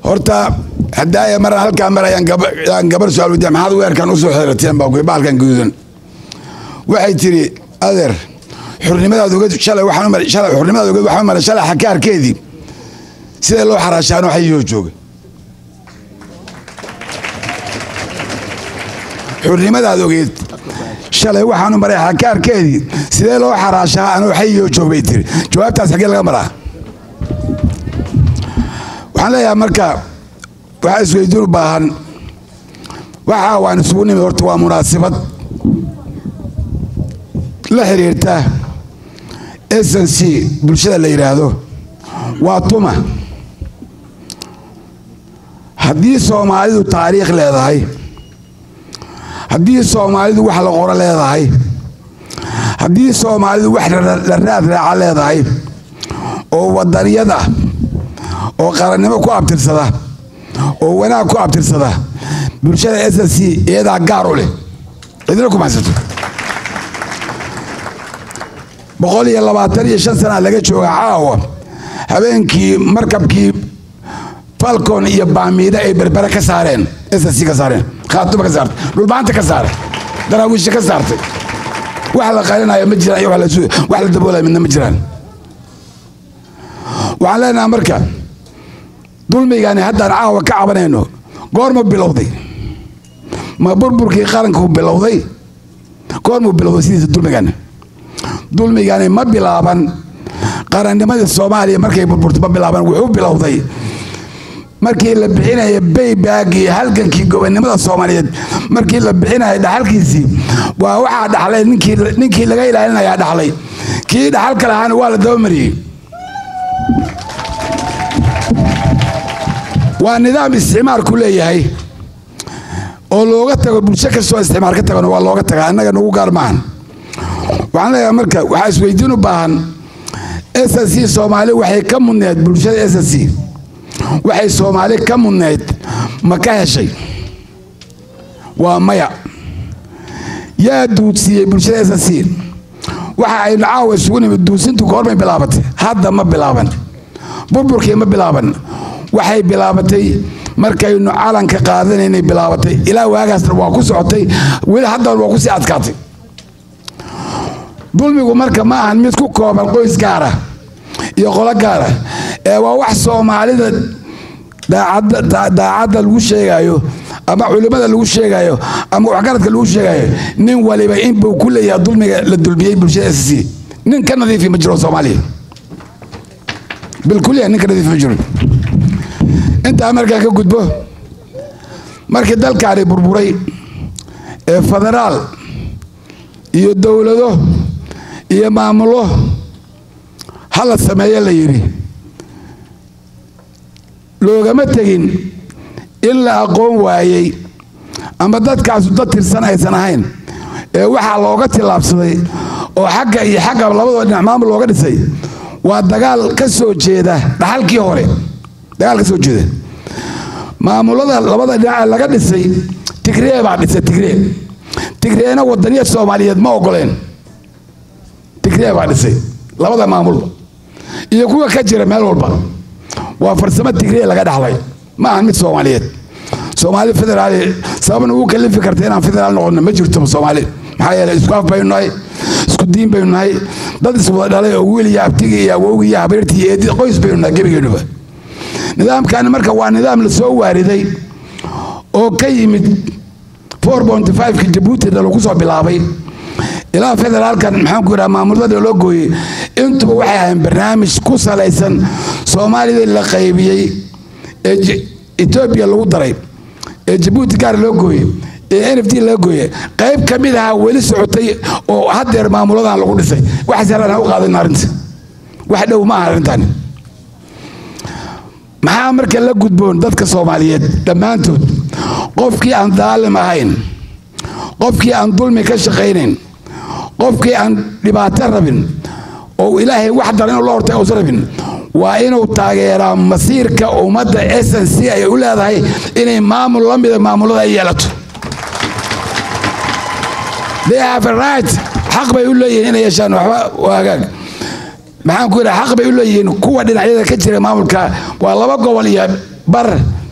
horta hadaaya maraan halkaa mar ayaan gabar su-aal weydiya maxaad weerkan usoo xirateen baa baalkan gududan waxay tiri adeer xurnimadaad ogeed shalay waxaan umar shalay xurnimadaad ogeed waxaan umar shalay xakaarkeedii sida loo xaraashaano xayiyoo jooga xurnimadaad ogeed shalay waxaanu maray xakaarkeedii sidee loo xaraashaa anoo xayiyoo joog bay tiri jawaabtaas xaggee laga maraa waxaan leeyahay marka waxaa isweydiin u baahan waxaa waan isugu nimid horta waa munaasibad la xiriirta s c bulshada la yidhaahdo waa tuma haddii soomaalidu taariikh leedahay haddii soomaalidu wax la qoro leedahay haddii soomaalidu wax la raad raaca leedahay oo wadaniyad ah oo qarannimo ku abtirsada oo wanaag ku abtirsada bulshada s c iyadaa gaar u leh cidina ku mahadsanto boqol iyo labaatan iyo shan sanaa laga jooga caawa habeenkii markabkii falcon iyo baamiida ay berbere ka saareen s c ka saareen khaatuma ka saartay dhulbaanta ka saaray daraawiisha ka saartay wax la qarinayo ma jiraan iyo wax la daboolaya midna ma jiraan waxaan leenaha marka dulmigani haddaan caawa ka cabanayno goormu bilowday ma burburkii qarankuu bilowday goormuu bilowday sidiisa dulmigani dulmigani ma bilaaban qarannimadii soomaaliya markay burburtay ma bilaaban wuxuu bilowday markii la bixinaya baybaagii halgankii gobonnimada soomaaliyeed markii la bixinaya dhaxalkiisii waa waxaa dhaxlay ninkii laga ilaalinayaa dhaxlay kii dhaxalka lahaana waa la dabamariyey waa nidaam isticmaarku leeyahay oo looga tago bulsho kastoo isticmaar ka tagano waa looga taga annaga nagu gaar maahan waxaan leeyahay marka waxaa isweydiin u baahan s c soomaali waxay ka mudneed bulshada s c waxay soomaali ka mudneyd ma ka heshay waa maya yaa duudsiiyey bulshada s c waxa aynu caawa isugu nimid duusintu goormay bilaabatay hadda ma bilaaban burburkii ma bilaaban waxay bilaabatay markaynu calanka qaadanaynay bilaabatay ilaa waagaasna waa ku socotay weli haddana waa kusii adkaatay dulmigu marka ma ahan mid ku kooban qoys gaara iyo qolo gaara ee waa wax soomaalida daacadda lagu sheegayo ama culimmada lagu sheegayo ama waxgaradka lagu sheegayo nin waliba inbuu ku leeyahay dulmiga la dulmiyey bulshada s c nin ka nadiifi ma jiro soomaaliya bilkuliya nin ka nadiifi ma jiro intaa markaa ka gudbo markii dalkaani burburay ee federaal iyo dowlado iyo maamulo hala sameeyo la yidhi loogama tegin in la aqoon waayey ama dadkaasu dad tirsan aysan ahayn ee waxaa looga tillaabsaday oo xagga iyo xagga labadoo dhinac maamul looga dhisay waa dagaal ka soo jeeda dhaxalkii hore dagaal ka soo jeeda maamulada labada dhinac ee laga dhisay tigree baa dhisay tigree tigreena wadaniyad soomaaliyeed ma ogoleen tigree baa dhisay labada maamulba iyo kuwa ka jira meel walba waa farsamo tigree laga dhaxlay ma ahan mid soomaaliyeed soomaali federaali sababna ugu kalifi karta inaan federaal noqono ma jirto soomaali maxaa yeeley isku af baynu nahay isku diin baynu nahay dad iswada dhalay oo wiil iyo abtiga iyo awowga iyo habeertii iyo eedi qoys baynu nahay gebigeenuba nidaamkani marka waa nidaam la soo waariday oo ka yimid ki jabuutina lagu soo bilaabay ilaa federaalkan maxaanku yidhaha maamulada loo gooyey intuba waxay ahayn barnaamij ku salaysan soomaalida la qaybiyey ee etoobiya lagu daray ee jabuuti gaar loo gooyey ee n f d laga gooyey qayb ka mid ahaa weli socotay oo haddeer maamuladan lagu dhisay wax salaan ha u qaadana arrinta wax dhow ma aha arrintani maxaa marka la gudboon dadka soomaaliyeed dhammaantood qofkii aan daalim ahayn qofkii aan dulmi ka shaqaynayn qofkii aan dhibaato rabin oo ilaahay wax daran inuu la hortay uusan rabin waa inuu taageeraa masiirka ummadda s c ay u leedahay inay maamul la mida maamulada ay yeelato they have a right xaq bay u leeyihiin inay yeeshaan waxba waagaag maxaan ku yidhaha xaq bay u leeyihiin kuwa dhinacyada ka jira maamulka waa laba gobol iyo bar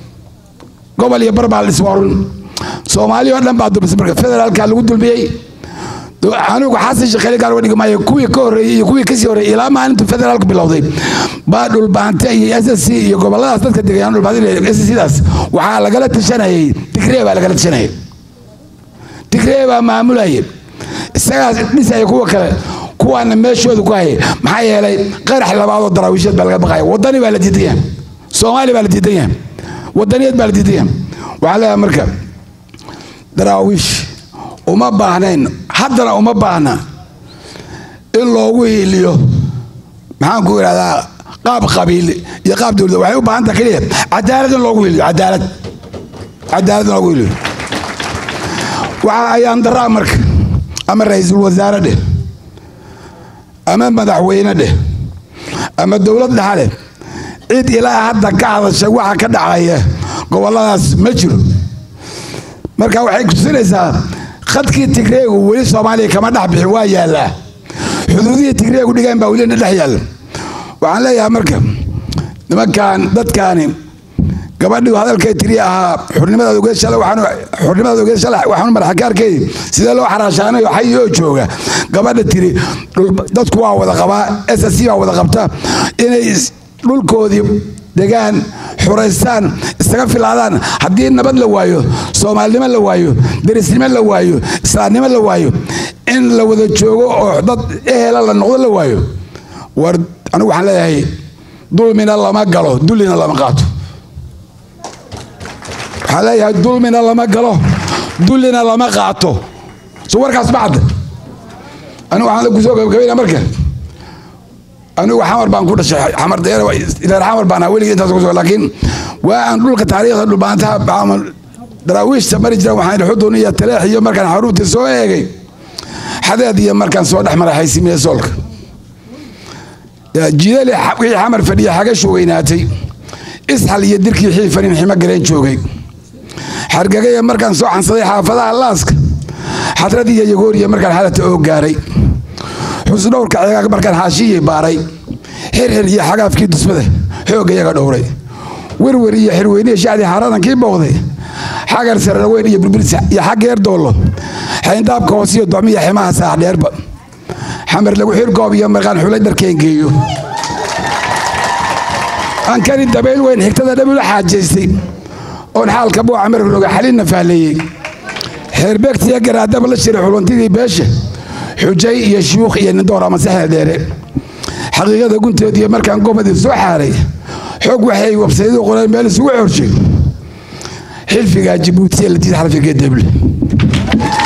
gobol iyo bar baa la iswarun soomaali oo dhan baa dulmisay marka federaalka lagu dulmiyey anigu xasan sheekh gaar dhigi maayo kuwii ka horreeyey iyo kuwii kasii horreeyey ilaa maalintu federaalku bilowday baa dhulbaante iyo s s c iyo goboladaas dadka degayaan dhulbaante s c daas waxaa lagala tashanayay tigree baa lagala tashanayay tigree baa maamulayay isagaas dhisaya kuwa kale kuwaana meeshooda ku hayay maxaa yeelay qarax labaadoo daraawiisheed baa laga baqaya wadani baa la diidan yahay soomaali baa la diidan yahay wadaniyeed baa la diidan yahay waxaa leeyahay marka daraawiish uma baahnayn haddana uma baahna in loogu hiiliyo maxaan ku idhahdaa qaab qabiil iyo qaab dowlad waxay u baahan taha keliya cadaalad in loogu hiiliyo cadaalad cadaalad in loogu hiiliyo waxa ayaan daraa marka ama ra-iisul wasaare dheh ama madaxweyne dheh ama dowlad dhexa leh cid ilaa hadda ka hadashay waxa ka dhacaya goboladaas ma jiro marka waxay kutusinaysaa khadkii tigreegu weli soomaaliya kama dhex bixin waa yaallaa xuduudihii tigreegu dhigaan baa welina dhex yaalla waxaan leeyahay marka nimankan dadkaani gabadhii hadalkay tiri ahaa xurnimadaad ogeed shalay xurnimadaad ogeed shalay waxaan madaxakaarkeedii sidee loo xaraashaanayo xay oo jooga gabadha tiri dadku waa wada qabaa s s c baa wada qabta inay dhulkoodii degaan xuraystaan isaga filaadaan haddii nabad la waayo soomaalinimo la waayo derisnimo la waayo islaamnimo la waayo in la wada joogo oo dad ehela la noqdo la waayo war anigu waxaan leeyahay dulmina lama galo dullina lama qaato waxaan leeyahay dulmina lama galo dullina lama qaato so warkaas ma cadda anigu waxaan kusoo gabagabayna marka anigu xamar baan ku dhashay xamar deer xamar baan weligii intaas kusoo laakiin waa aan dhulka taariikhda dhulbaantaha daraawiishta mari jira waxaan xudun iyo taleex iyo markaan xaruurtii soo eegay xadeed iyo markaan soo dhex maray xaysimiye soolka jidali wixii xamar fadhiya xagashu weynaatay isxal iyo dirkii xiifanin ximo galeen joogay xargagaya markaan soo xansaday xaafadaha laaska xadrad iyo yagooriya markaan xalata oo gaaray xusdhowrka ceegaag markaan xaashiyii baaray xirxir iyo xagaafkii dusmada xoogga iyaga dhowray werwer iyo xirweynihi shacdii xaaradankii booqday xagar sararweyn iyo burbursa iyo xaggeer doollo xayndaabka hoosiyo docmiya ximaha saax dheerba xamar lagu xirkoob iyo markaan xulay dharkeen geeyo ankani dabayl weyn xigtada dhabula xaajaystay oon xaalka buuca markanoga xalinna fahleeyey xeerbeegtiyo garaadaba la shiray xuluntidii beesha xujay iyo shuyuukh iyo nindoor ama saxeel dheere xaqiiqada gunteediiyo markaan gobadii soo xaaray xog waxay wabsayadu qoreen meel isugu xorshay xilfigaa jibuutiya la diid xarfiga deble